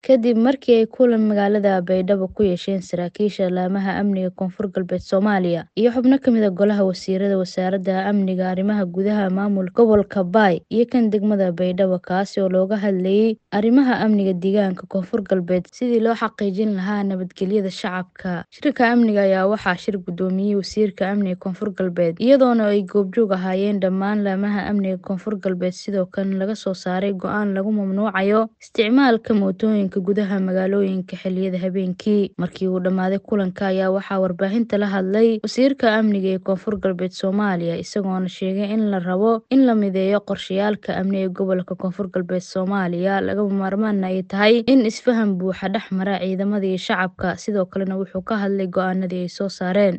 kadib markii ay kulan magaalada baydhabo ku yeesheen saraakiisha laamaha amniga koonfur galbeed soomaaliya iyo xubno kamid a golaha wasiirada wasaaradda amniga arrimaha gudaha maamulka gobolka baay iyo kan degmada baydhabo kaasi oo looga hadlayay arrimaha amniga deegaanka koonfur galbeed sidii loo xaqiijin lahaa nabadgelyada shacabka shirka amniga ayaa waxaa shir gudoomiyey wasiirka amniga koonfur galbeed iyadoona ay goobjoog ahaayeen dhammaan laamaha amniga koonfur galbeed sidoo kalena laga soo saaray go-aan lagu mamnuucayo isticmaalka mootooyinka gudaha magaalooyinka xiliyada habeenkii markii uu dhammaaday kulanka ayaa waxaa warbaahinta la hadlay wasiirka amniga ee koonfur galbeed soomaaliya isagoona sheegay in la rabo in la mideeyo qorshayaalka amni ee gobolka koonfur galbeed soomaaliya lagama maarmaana ay tahay in isfaham buuxa dhex mara ciidamada iyo shacabka sidoo kalena wuxuu ka hadlay go-aanadii ay soo saareen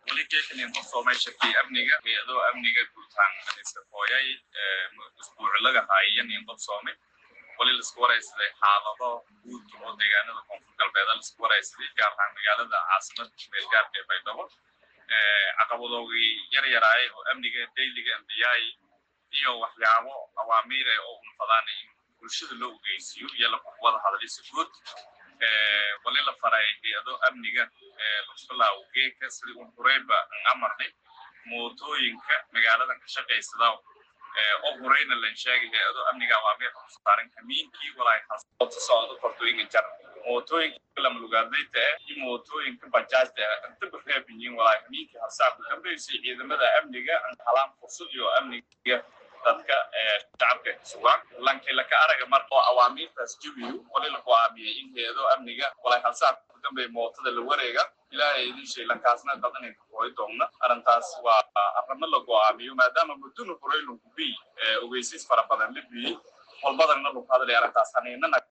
wali laisku waraysaday xaalado guud oo deegaanada koonfur galbeeda laisku waraysaday gaar ahaan magaalada caasimada meelgaarka ee baydhabo caqabadoogii yar yaraay oo amniga dayliga ambiyaay iyo waxyaabo awaamiire oo unfadaan in bulshada loo ogeysiiyo iyo wada hadalisa guud wali la faray hay-ado amniga lugsulaaw geeka sidii un horeyba amarnay mootooyinka magaaladan ka shaqaysada oo horeyna lan sheegay hay-ado amniga awaamiir saaran kamiinkii walaay hasota socdo kortooyinka jar mootooyinka lamalugaadayta ah iyo mootooyinka bajaajta ah inta bareebinyiin walaay kamiinkii hasaabka dambeysay ciidamada amniga halaan fursad iyo amniga dadka shacabka sugaan lankii laka araga marka oo awaamiirtaas jabiyo wali la go-aamiyey in hay-ado amniga walaay hasaabka dambe mootada la wareega ilaahay idin shay lankaasna dad inay ka hooy doonna arrintaas waa arrimo la go-aamiyo maadaama mudduna horey lagu biyey ogeysiis fara badan la biyey walbadana lagu hadlay arrintaas haniinana